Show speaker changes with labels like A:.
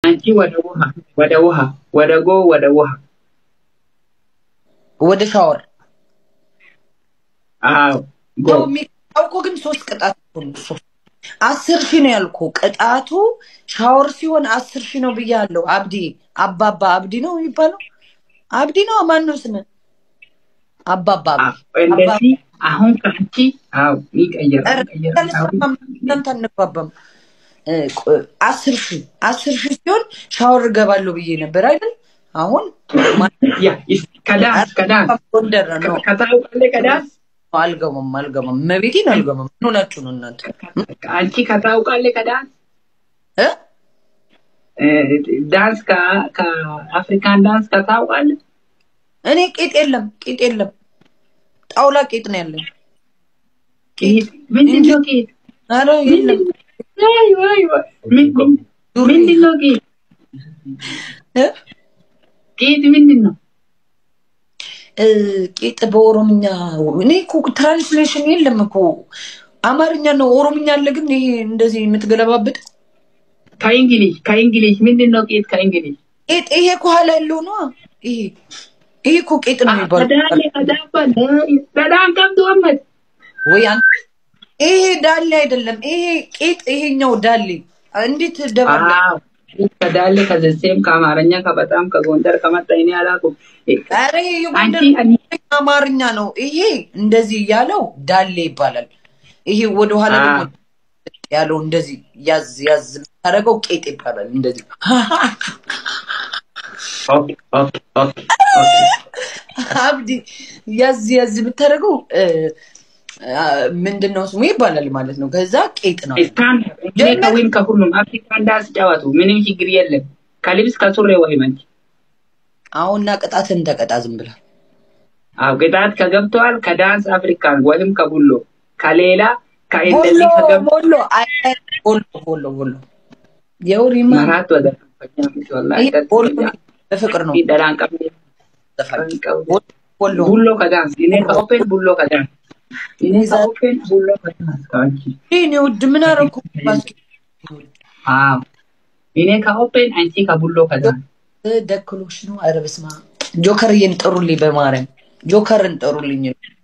A: አንቺ ወደ ውሃ ወደ ውሃ ወደ ጎ ወደ ውሃ
B: ወደ ሻወር
A: አዎ ጎ
B: ያው የሚቀጣው እኮ ግን ሶስት ቅጣት እኮ ነው። ሶስት አስር ሺህ ነው ያልኩ። ቅጣቱ ሻወር ሲሆን አስር ሺህ ነው ብያለሁ። አብዲ አባባ አብዲ ነው የሚባለው። አብዲ ነው ማን ነው ስም? አባባ
A: አዎ፣
B: አብዲ
A: እንደዚህ አሁን ከአንቺ አዎ ይቀየራል ይቀየራል አሁን
B: እናንተ አንግባባም። እ፣ ቆ- አስር ሺህ አስር ሺህ ሲሆን ሻወር እገባለሁ ብዬ ነበር አይደል? አሁን
A: ያ ይስ- ከዳንስ ከዳንስ
B: ጎንደር ነው
A: ከታውቃለህ ከዳንስ
B: አልገባም አልገባም። መቤቴን አልገባም። ምን ሆናችሁ ነው እናንተ
A: አንቺ ከታውቃለህ ከዳንስ
B: እ?
A: እ፣ ዳንስ ከ- ከአፍሪካን ዳንስ ከታውቃለህ
B: እኔ ቄጥ የለም ቄጥ የለም ጣውላ ቄጥ ነው ያለኝ።
A: ቄት ምንድን ነው ቄት
B: ኧረ የለም
A: ዋይ ዋይ ዋይ ምን- ምን- ምንድን ነው ቄት
B: እ?
A: ቄት ምንድን ነው
B: እ፣ ቄጥ በኦሮምኛ እኔ እኮ ትራንስሌሽን የለም እኮ አማርኛ ነው ኦሮምኛ አለ። ግን ይሄ እንደዚህ የምትገለባብጥ
A: ከእንግሊዝ ከእንግሊዝ ምንድን ነው ቄት ከእንግሊዝ
B: ቄጥ ይሄ ከኋላ ያለው ነው። ይሄ ይሄ እኮ ቄጥ ነው የሚባለው
A: ከዳሌ ከዳባ በጣም ከብዶ አመት
B: ወይ አንተ ይሄ ዳሌ አይደለም። ይሄ ቄጥ ይሄኛው ዳሌ እንዴት ደባለ
A: አዎ ከዳሌ ከዘሴም ከአማርኛ ከበጣም ከጎንደር ከመጣ እኔ አላውቅም።
B: ኧረ ይሄ
A: አንቺ
B: የጎንደር
A: እኔ
B: አማርኛ ነው። ይሄ እንደዚህ ያለው ዳሌ ይባላል። ይሄ ወደኋላ
A: አ
B: ደግሞ ያለው እንደዚህ ያዝ ያዝ የምታደርገው ቄጥ ይባላል። እንደዚህ
A: ኦኬ ኦኬ ኦኬ ኦኬ
B: አብዲ ያዝ ያዝ የምታደርገው እ፣ አ፣ ምንድን ነው ስሙ ይባላል ማለት ነው። ከዛ ቄጥ ነው
A: ስታንዳርድ እኔ
B: ጀመር
A: ከዊን ከሁሉም አፍሪካን ዳንስ ጨዋቱ ምንም ችግር የለም። ከልብስ ከሱሪ ወይ መንች
B: አሁንና ቅጣትን ተቀጣ ዝም ብላ
A: አው ቅጣት ከገብተዋል ከዳንስ አፍሪካን ወይም ከቡሎ ከሌላ
B: ቦሎ
A: ከእንደዚህ ከገብ
B: ቦሎ አይ አይ፣ ቦሎ ቦሎ ቦሎ የውሪማ
A: መራት ወደ ከኛ ምሽወላ
B: ይሄ ቦሎ በፍቅር ነው
A: ይደላን ቀብ
B: ዘፈን ቦሎ
A: ቡሎ ከዳንስ እኔ ከኦፔን ቡሎ ከዳንስ እኔ ከኦፔን ቡሎ ከዳንስ ካንቺ
B: እኔ ውድ ምን አደረኩ? ባስኬት
A: አዎ እኔ ከኦፔን አንቺ ከቡሎ ከዳንስ
B: ደክሎሽ ነው። ኧረ በስመ አብ ጆከርዬን ጥሩልኝ፣ በማርያም ጆከርን ጥሩልኝ።